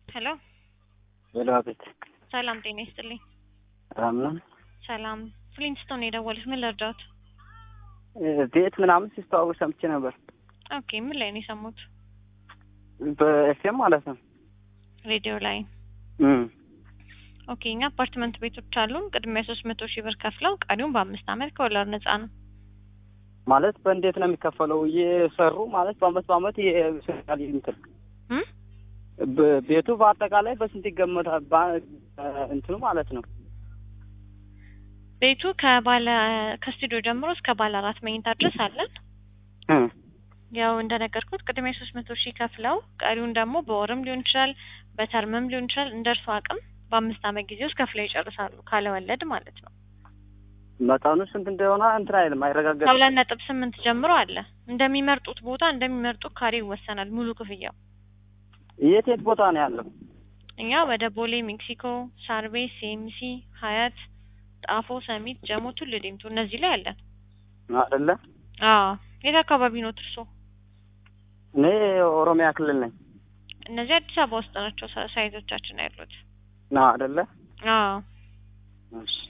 ሄሎ ሄሎ፣ አቤት። ሰላም ጤና ይስጥልኝ። ሰላም ነው። ሰላም ፍሊንስቶን የደወሉት ምን ልርዳዎት? ቤት ምናምን ሲስተዋወቅ ሰምቼ ነበር። ኦኬ ምን ላይ ነው የሰሙት? በኤፍኤም ማለት ነው። ሬዲዮ ላይ። እም ኦኬ እኛ አፓርትመንት ቤቶች አሉን። ቅድሚያ ሶስት መቶ ሺህ ብር ከፍለው ቀሪውን በአምስት አመት ከወለድ ነጻ ነው። ማለት በእንዴት ነው የሚከፈለው? እየሰሩ ማለት በአመት በአመት ይሰራል እንትን እም በ- ቤቱ በአጠቃላይ በስንት ይገመታል? በ- እንትኑ ማለት ነው። ቤቱ ከባለ ከስቱዲዮ ጀምሮ እስከ ባለ አራት መኝታ ድረስ አለን። እም ያው እንደነገርኩት ቅድሚያ ሶስት መቶ ሺህ ከፍለው ቀሪውን ደግሞ በወርም ሊሆን ይችላል በተርምም ሊሆን ይችላል እንደ እርሱ አቅም በአምስት አመት ጊዜ ውስጥ ከፍለው ይጨርሳሉ ካለ ወለድ ማለት ነው። መጠኑ ስንት እንደሆነ እንትን አይልም፣ አይረጋገጥም። ከሁለት ነጥብ ስምንት ጀምሮ አለ። እንደሚመርጡት ቦታ እንደሚመርጡት ካሬ ይወሰናል ሙሉ ክፍያው። የት የት ቦታ ነው ያለው? እኛ ወደ ቦሌ፣ ሜክሲኮ፣ ሳርቤ፣ ሲኤምሲ፣ ሀያት፣ ጣፎ፣ ሰሚት፣ ጀሞ፣ ቱሉ ዲምቱ እነዚህ ላይ አለን። አይደለ? አዎ የት አካባቢ ነው እርሶ? እኔ ኦሮሚያ ክልል ነኝ። እነዚህ አዲስ አበባ ውስጥ ናቸው ሳ- ሳይቶቻችን ያሉት። ና አይደለ? አዎ እሺ